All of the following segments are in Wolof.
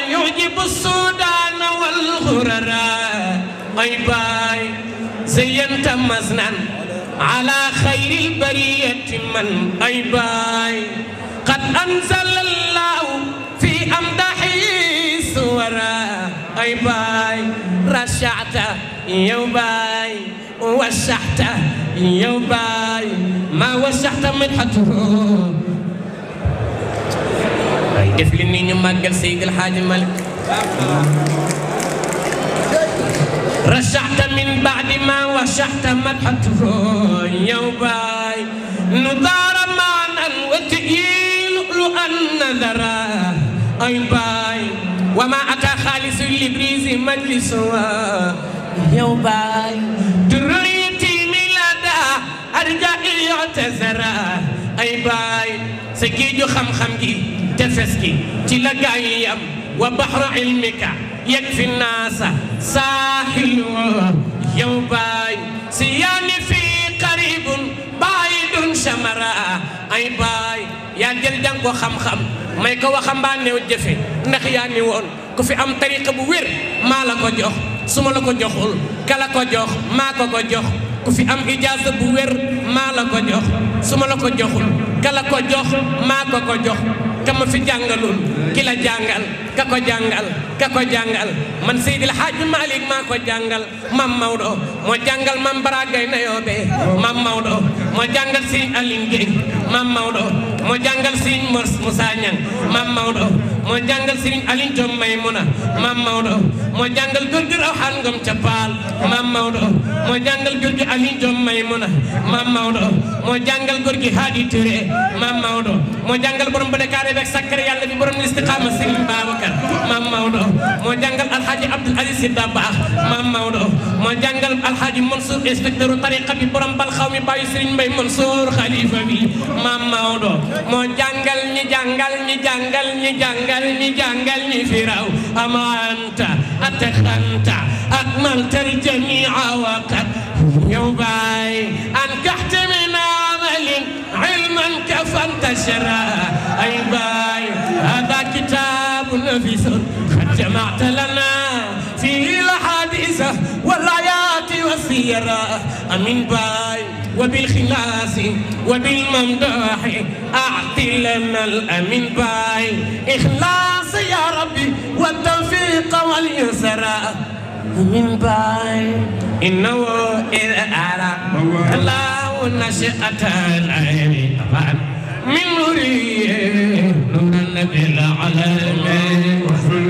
يعجب السودان والغرراء أي باي زينت مزنا على خير البرية من أي باي قد أنزل الله في أمدحه سورا أي باي رشعت يا باي وشحت يا باي ما وشحت مدحته ay def li ni ñu màggal Seydil Hadji Malick رشحت من بعد ما وشحت مدحته يا باي نضار معنا وتئيل لؤلؤا نذرا أي باي وما أتى خالص لبريز مجلس يا باي دريتي ميلادا أرجع يعتذرا أي باي سجيجو خم خم جي تفسكي تلقاي يم وبحر علمك يكفي الناس ساحل يا باي سياني في قريب بعيد شمرا أي باي yaa jël jàng ko xam-xam may ko waxambaane wu jëfe ndax yaa ni woon ku fi am tariqa bu wér maa la ko jox su ma la ko joxul kala ko jox maa ko ko jox ku fi am ijaasa bu wér maa la ko jox su ma la ko joxul kala ko jox maa ko ko jox ka ma fi jàngalul ki la jàngal ka ko jàngal ka ko jàngal man Seydil Hadji Malick maa ko jàngal mam Maodo moo jàngal mam Baragay na yoobe mam Maodo moo jàngal Serigne Aline Gueye mam Maodo moo jàngal Serigne Mor Moussa Niang mam Maodo moo jàngal Serigne Aline Diom Maymuna mam Maodo moo jàngal góor gi Rawaan Ngom ca Paal mam Maodo moo jàngal góor gi Aline Diom Maymuna mam Maodo moo jàngal góor gi Hadi Touré mam Maodo moo jàngal borom ba Dakar beeg sakkar yàlla bi borom istiqaama Serigne Babacar mam Maodo moo jàngal Alhaji Abdoul Aziz Sy Dabakh mam Maodo moo jàngal Alhaji Mansour inspecteur tariqa bi borom bal xaw mi bàyyi Serigne Mbaye Mansour xalifa bi mam Maodo moo jàngal ñi jàngal ñi jàngal ñi jàngal ñi jàngal ñi firaw ama anta ataxanta akmalta aljamia waqad yow baay ankaxta min amalin ilman kafantashara ay baay hada kitabu nafisun qad jamacta lana fihi الحديث والآيات والسيرة أمين باي وبالخلاص وبالممدوح أعطي لنا الأمين باي إخلاص يا ربي والتوفيق واليسر أمين باي إنه إذا أرى الله نشأة العين من نوري نور النبي العالمين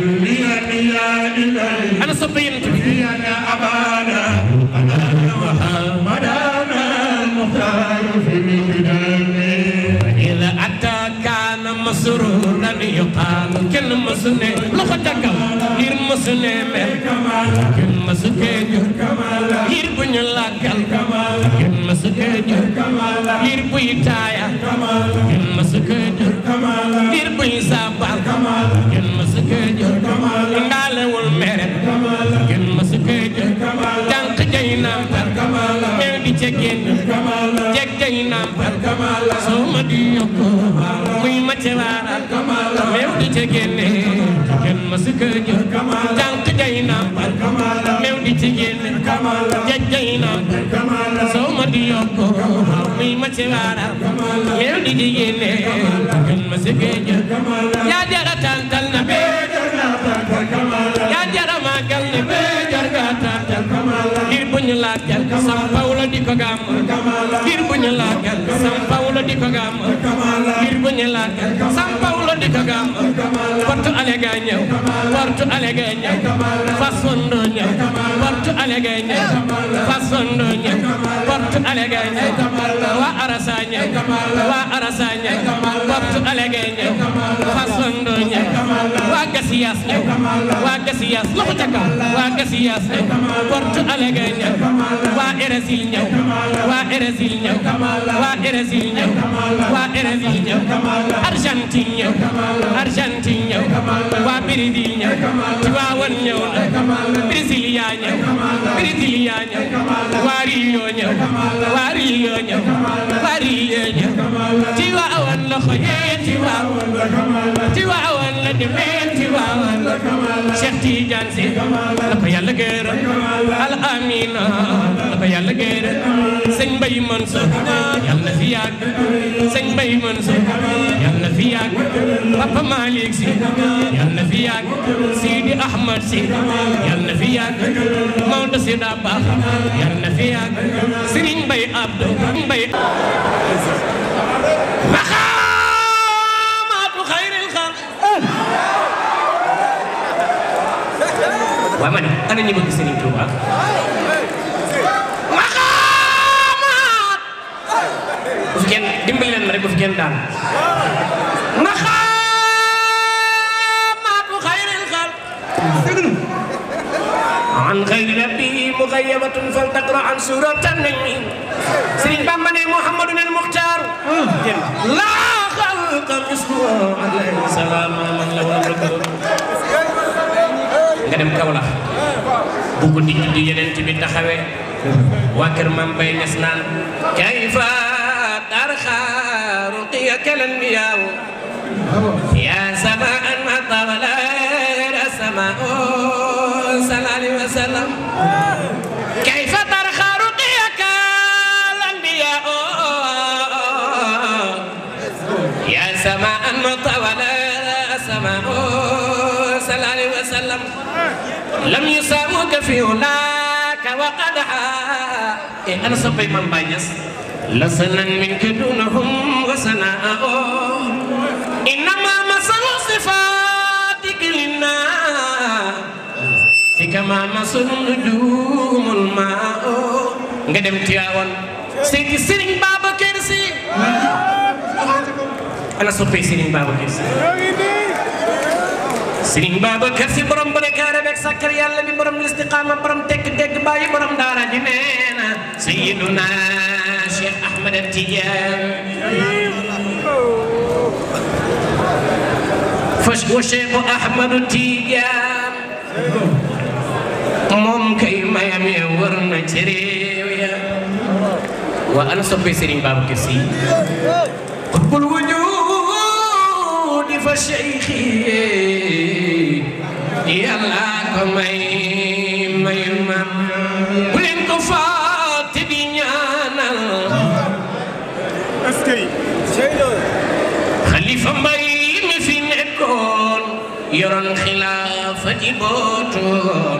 أنا صبيت أنا أبانا أنا مدانا المختار في مقدامي إذا أتى كان مسرورا يقال كل مسنة لخدك غير مسنة كل مسكين غير بني لاكل كل مسكين غير بيتايا كل مسكين غير بني سابال كل مسكين ngaalewul meret gën ma su koy jël jànq jay nampal meew di ca génn jeg jay nampal soo ma di yokku muy ma ca waaral meew di ca génne gën ma su koy jël jànq jay nampal meew di ca génn jeg jay nampal soo ma di yokku muy ma ca waaral meew di ca génne gën ma su koy jël yaa jara tantal na bee yaa jara màggal ne bee jar nga tàntal ngir bu ñu laajal sam Paulo di ko gàmm ngir bu ñu laajal sam Paulo di ko gàmm ngir bu ñu laajal sam Paulo di ko gàmm portu alega ñëw portu alega ñëw fas fondo ñëw portu alega ñëw fas fondo ñëw portu alega ñëw waa arasa ñëw waa arasa ñëw portu alega ñëw fas fondo ñëw waa gasiyas ñëw waa gasiyas loxo ca kaw waa gasiyas ñëw portu alega ñëw waa Érésil ñëw waa Érésil ñëw waa Érésil ñëw waa Érésil ñëw Argentine ñëw Argentine ñëw waa Brésil ñëw Tiwaawan ñëw na Brasilia ñëw Brasilia ñëw waa Rio ñëw waa Rio ñëw waa Rio ñëw Tiwaawan loxo yee Tiwaawan Tiwaawan yàlla demee ci waawan Cheikh Tidiane si la ko yàlla gërëm al amina la ko yàlla gërëm sëñ Mbaye Mansour yàlla na fi yàgg sëñ Mbaye Mansour yàlla na fi yàgg Papa Malick si yàlla na fi yàgg Sidi Ahmad si yàlla na fi yàgg Maodo si daa baax yàlla na fi yàgg Serigne Mbaye Abdou Mbaye maxaamaatu xayril xalq waaw ma ne ana ñi bëgg Serigne Touba maxaamaat bu fi kenn dimbali leen ma rek bu fi kenn daan maxaamaatu xayril xalq عن غير ربه مغيبة فلتقرأ عن سورة النجم سيرين بامباني محمد المختار لا خلق مثله عليه السلام من له الملك nga dem Kaolack bu ko nit di yeneen bi taxawee waa kër Maam Bay Ñas naan kayfa tarxa ruqiyaka al-anbiyaa yaa samaan ma tawala السماء صلى الله عليه وسلم كيف ترخى رقيك الأنبياء يا سماء مطولة السماء صلى الله عليه وسلم لم يساوك في هناك وقدحا إيه أنا صبي من بانيس لسنا منك دونهم وسناء إنما مثل صفاتك للناس كما مثل نجوم الماء nga dem Tiwaawan seeti Serigne Babacar Sy ana soppee Serigne Babacar Sy Serigne Babacar Sy borom bu nekkaare beeg sàkkar yàlla bi borom listiqaama borom tekk dégg bàyyi borom daara ji nee na Sayyiduna Cheikh Ahmed Tidiane fas wa Cheikh Ahmed Tidiane moom kay mayam ya war na ci réew ya waa ana soppee Serigne Babacar Sy qutbul wujudi fa cheikhi yàlla ko may mayul ma bu leen ko fàtte di ñaanal xalifa mbay mi fi nekkoon yoroon xilaafa ji bootoon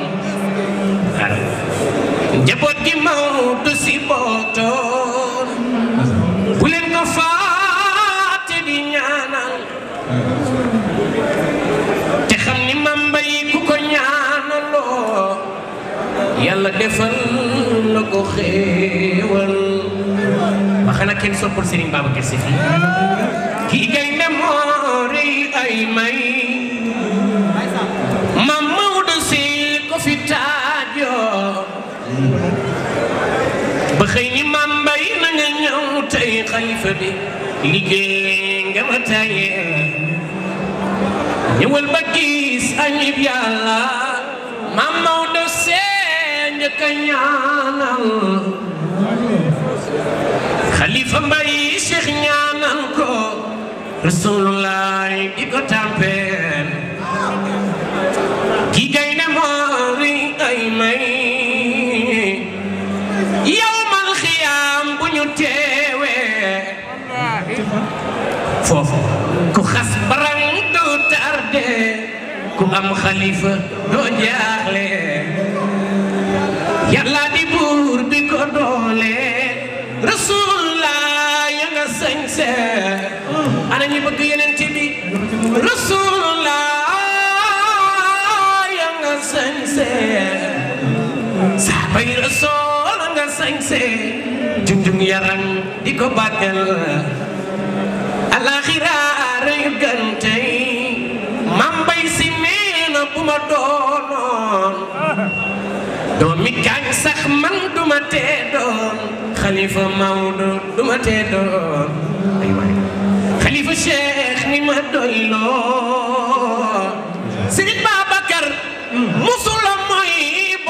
njaboot gi Maodo si bootoon bu leen ko fàtte di ñaanal te xam ni mamba yi ku ko ñaanaloo yàlla defal la ko xéewal ba xanaa kenn soppul Serigne Babacar Sy fii kii gaynde moo rëy ay may mam Maodo si ko fi taajoo ba xëy ni mam mbay na nga ñëw tey xalifa bi liggéey nga ma tayee ñëwal ba gis añib yàlla mam Maodo see njëkk a ñaanal xalifa mbay cheikh ñaanal ko rasulullah di ko tampeel ki gay ne moori ay may yawmal xiyaam bu ñu teewee foofu ku xas barang du tarde ku am xalifa doo jaaxle yàlla di buur bi ko doole rasulullah ya nga sañse ana ñi bëgg yeneen ci bi rasulullah ya nga sañse saabay rasul nga sañse junjung yaram di ko bàggal alaxira reyu gantey mambay si neena bu ma doonoon doomi kañ sax man duma tee doon xalifa Maodo duma tee doon ay waay xalifa Cheikh ni ma doyloo Sëriñ Babacar musula mooy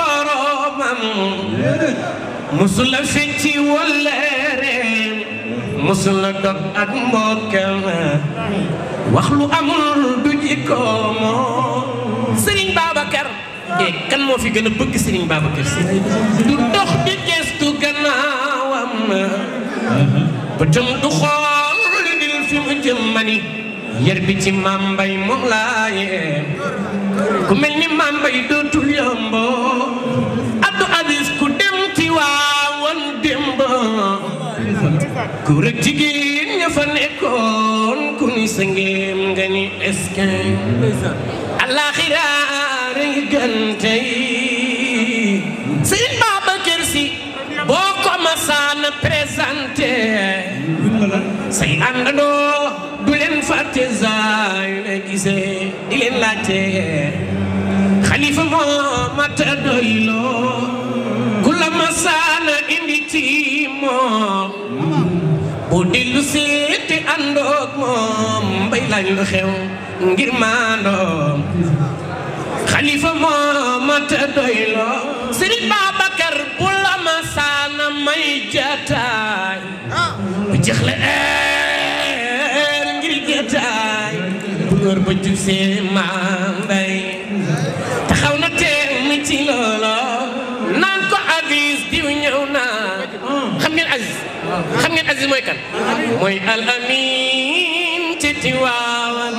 boromam musula fecci wollereem musul la dog ak mbokkam wax lu amul du jikkoom Serigne Babacar eh kan moo fi gën a bëgg Serigne Babacar si du dox di gestu gannaawam bëtam du xool lu dil fi mu jëm mani yër bi ci maam mbay moom laa yee ku mel ni maam mbay dootul yombo Abdou Aziz ku dem ci waawan démb ku rek jigéen ña fa nekkoon ku ni sa ngéem nga ni eske alaxira rëy gante yi sëñ Babacar Si boo ko masaana présenté say àndandoo du leen fàtte zaay la gisee di leen laajte xalifa moo mata doyloo ku la masaana indi ci moom boo dellu seeti àndoog moom mbay lañ lu xew ngir maandoom xalifa moo mata doyloo sëriñ Babacar bu la masaana may jataay bu jeexle eer ngir jataay bu ngor ba jub see maam mbay taxaw na teew mi ci loolo naan ko Aziz diw ñëw naa xam ngeen Aziz xam ngeen Aziz mooy kan mooy al amin ci Tiwaawan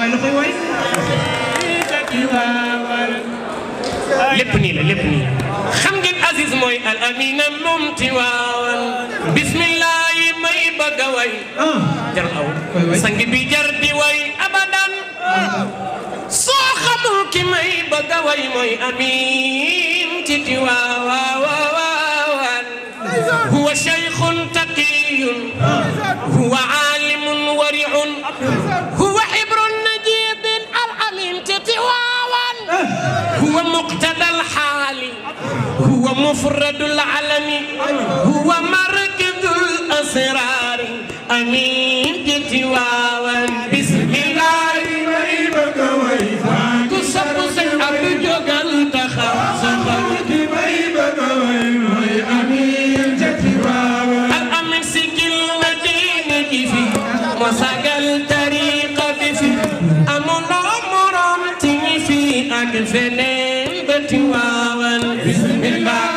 lépp nii la lépp nii xam ngeen Aziz mooy al amina moom Tiwaawan bismillah yi may bëgg a way jar aw sang bi jar di way abadan soo xamul ki may bëgg a way mooy amin ci Tiwaawan huwa shaykhun taqiyun huwa alimun wari'un huwa hibrun najidin al amin ci Tiwaawan huwa muqtada al xaali huwa mufradu al alami huwa markazul asrari amin ci Tiwaawan bismillah ku sopp sëñ Abdou jógal taxaw saxaw al amin sigil na diine ji fi moo sagal tariqa bi fi amuloo morom ci ñi fi ak feneen ba Tiwaawan bismillah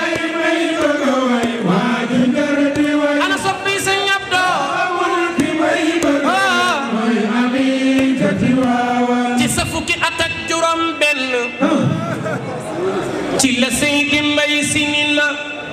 ana soppi sëñ Abdou ci sa fukki at ak juróom benn ci la Seydi Mbay Si ni la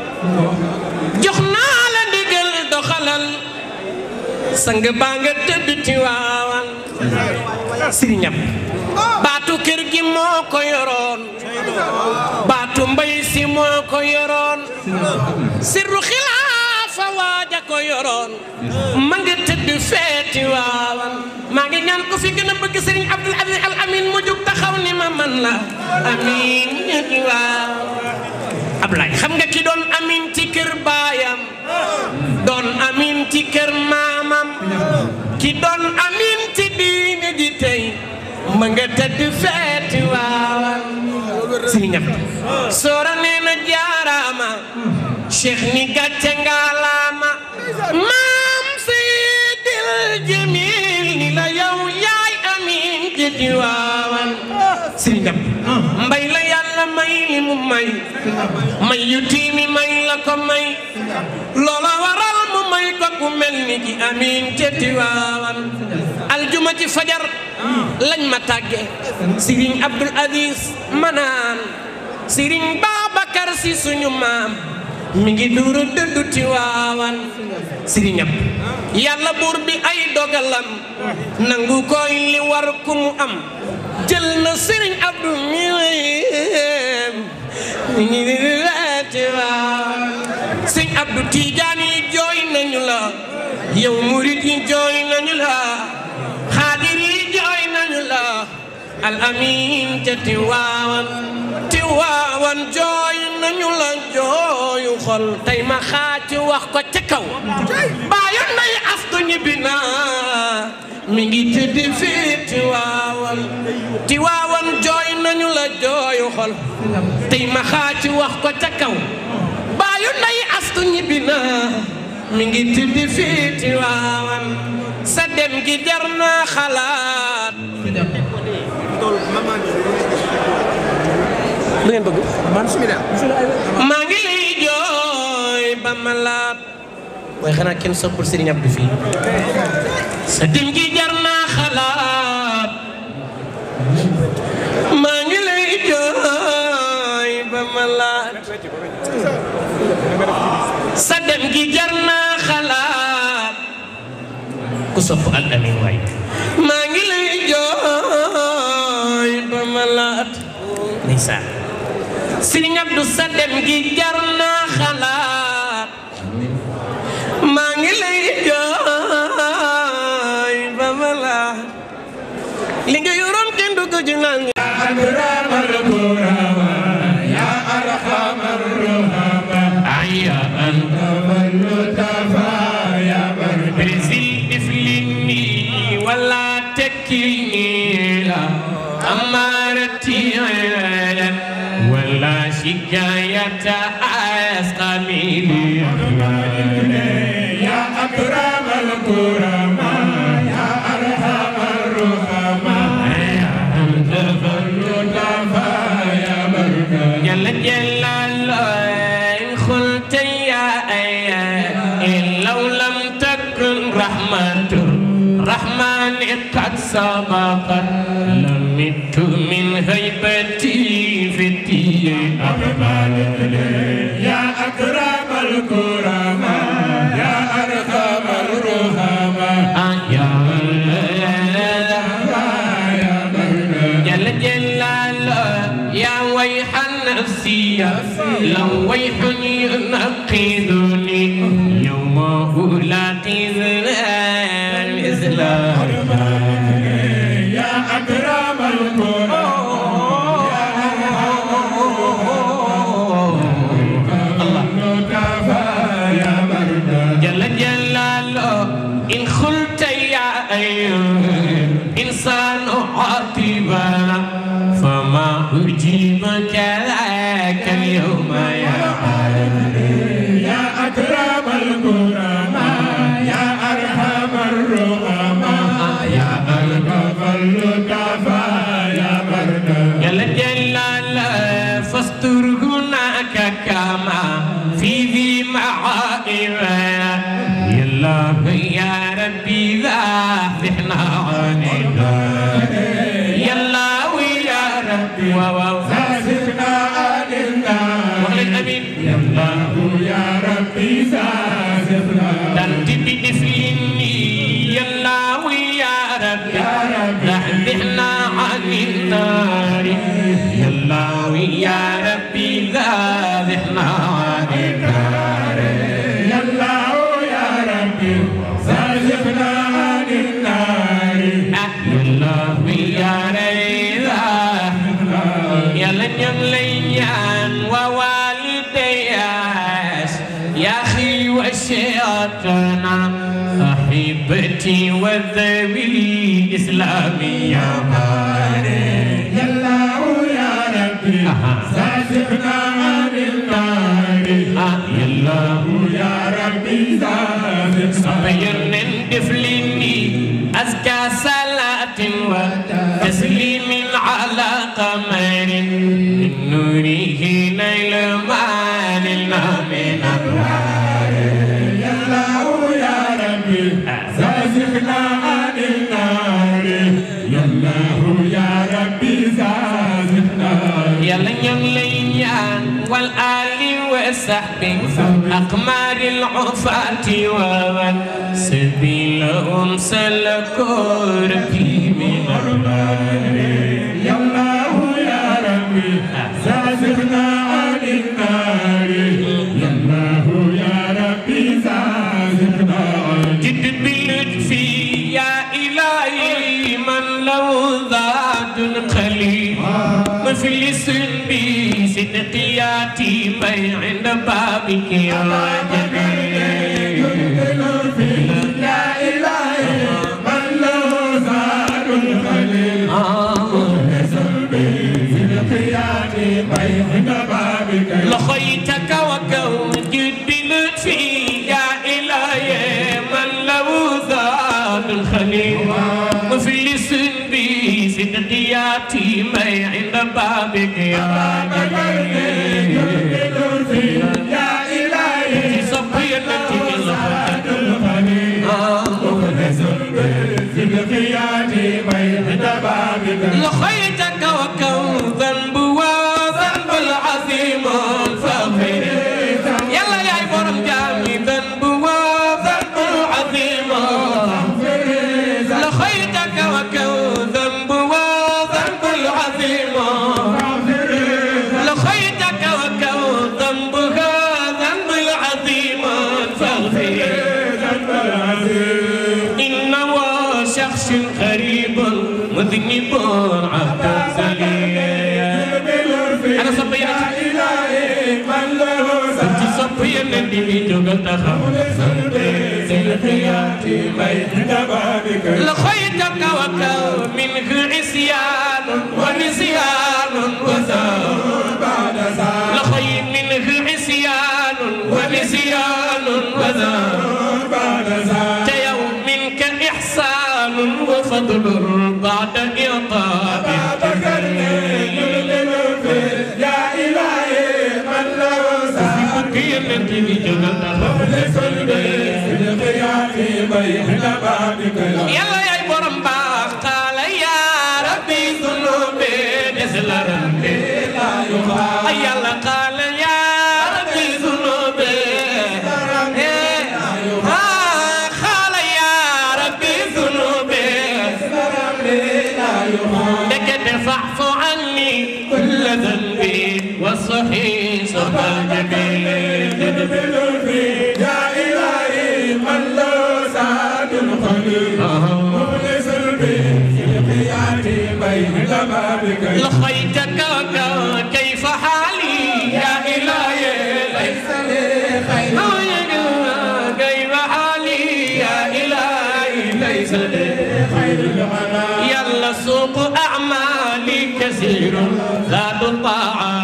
jox naa la ndigal doxalal sang baa nga tëdd Tiwaawan sëriñam baatu kër gi moo ko yoroon baatu mbay si moo ko yoroon sirru xilaafa waaja ko yoroon ma nga tëdd fee Tiwaawan maa ngi ñaan ko fi gën a bëgg sëriñ Abdul Aziz Al Amin mu jug taxaw ni ma man la amin ñu Tiwaawan Ablaay xam nga ki doon amin ci kër baayam doon amin ci kër maamam ki doon amin ci diine ji tey ma nga tëdd feeti waawan si ñëpp soora nee na jaaraama cheikh ni gàcce ngaalaama maam seydil jamil ni la yow yaay amin ci diwaawan si ñëpp mbay la yàlla may li mu may may yu tiimi may la ko may loola waral mu may ko ku mel ni ki amin ca Tiwaawan aljuma ci fajar lañ ma tàgge Sëriñ Abdul Aziz manaan Sëriñ Babacar Si suñu maam mi ngi duuru dëddu Tiwaawan sëriñam yàlla buur bi ay dogalam nangu koy li war ku mu am jël na Sëriñ Abdu mi wéem mi ngi duuru Tiwaawan Sëriñ Abdu Tiijaan yi jooy nañu la yow murit yi jooy nañu la xaadir yi jooy nañu la al amin ca Tiwaawan Tiwaawan jooy nañu la jooyu xol tey ma xaaci wax ko ca kaw baayu nday astu ñibbi na mi ngi tëdd fii Tiwaawan Tiwaawan jooy nañu la jooyu xol tey ma xaaci wax ko ca kaw baayu nday astu ñibbi na mi ngi tuddi fiiti waawan sa dem gi jar naa xalaat lu ngeen bëgg maa ngi lay jooy ba ma laat waaye xanaa kenn soppul Serigne Abdou fii sa dem gi jar naa xalaat maa ngi lay jooy ba ma laat sa dem gi jar naa xalaat ku sopp al amin waay maa ngi lay jooy ba ma laat ndeysaan Serigne Abdou sa dem gi jar naa xalaat maa ngi lay jooy ba ma laat li nga yoroon kenn du ko ci naan أكرم الكرماء يا أرحم الرحماء aya an اللطفاء يا بر Brésil diflini wala tekkilni la amarati wala shikayata asqamili يا أكرم الكرماء يا أرحم الرحماء اللطفاء يا بر جل جلال إن قلت يا أيا إن لو لم تكن رحمة الرحمن قد سبقت لمت من هيبتي في الدين يا أكرم الكرماء يا أرحم الرحماء يا جل جلال يا ويح النفسي لو ويح ينقذني يوم ألاقي الإسلام يا أكرم الكرماء اللطفاء يا برد جل جلاله إن خلت يا أيها إنسان عاطبا فما أجيبك ذاك اليوم يا يا أكرم الكرماء يا أرحم الرحماء يا ألطف اللطفاء يا برد جل جلاله فاستر هناك كما في ذي معائب يا الله يا ربي ذابحنا عن النار يا الله يا ربي واو زادنا عن النار وقل الأمين يا الله يا ربي زادنا دنت بدفلني يا الله يا ربي ذابحنا عن النار يا الله يا ربي ذابحنا عن النار يا الله يا ربي زادنا عن النار يا الله يا ريدا يا لن يمليان ووالدياس يا أخي وشيطنا أحبتي وذوي الإسلام يا ماري يا الله يا ربي زادنا عن النار يا الله يا ربي زادنا صبير دفلني أزكى صلاة وتسليم على قمر من نوره نيل ما نلنا من النار يا الله يا ربي زادنا عن النار يا الله يا ربي زادنا يلا يمليان والآل وصحبه أقمار العفاة ومن سبيلهم سلكوا ربي من النار يا الله يا ربي زادنا عن النار يا الله يا ربي زادنا عن جد باللطف يا إلهي من له ذات قليل مفلس بصدقياتي بي عند بابك يا جميل يا إلهي من له زاد الخليل قيامي بين بابك لخيتك وكون جد بلطفي يا إلهي إلي عند بابك يا جليل يا إلهي صبي التي سعد الخليل مخلص في القيام بين بابك لخيتك وكم ذنب وذنب العظيم الفخر يلا يا برم جامي ذنب وذنب العظيم لخيتك وكم ذنب وذنب العظيم لخيتك وكم ذنبها ذنب العظيم فاغفر إنه شخص غريب مذنب عبد سليم أنا صبينا إلهي من له أنت صبينا اللي بيجوك تخاف في القيام بين بابك لخيتك وكم منه عصيان ونسيان وزار بعد ساعة لخي منه عصيان ونسيان وزار بعد ساعة يوم منك إحسان وفضل بعد إعطاء بابك يلمل في يا إلهي من له ساعة كيف تبي مخلص في القيام بين بابك يلا يا برم باخ قال يا ربي ذنوبي نزل ربي لا يخاف يلا قال يا ربي ذنوبي إيه. آه، قال يا ربي ذنوبي لا يخاف لك فاعف عني كل ذنبي والصحيح صبر جميل يلمل في يا إلهي من له سعد الخليل مخلص في القيام بين بابك لخيتك كيف حالي يا إلهي ليس لي خير كيف حالي يا إلهي ليس لي خير الغنى يلا سوق أعمالي كثير لا تطاع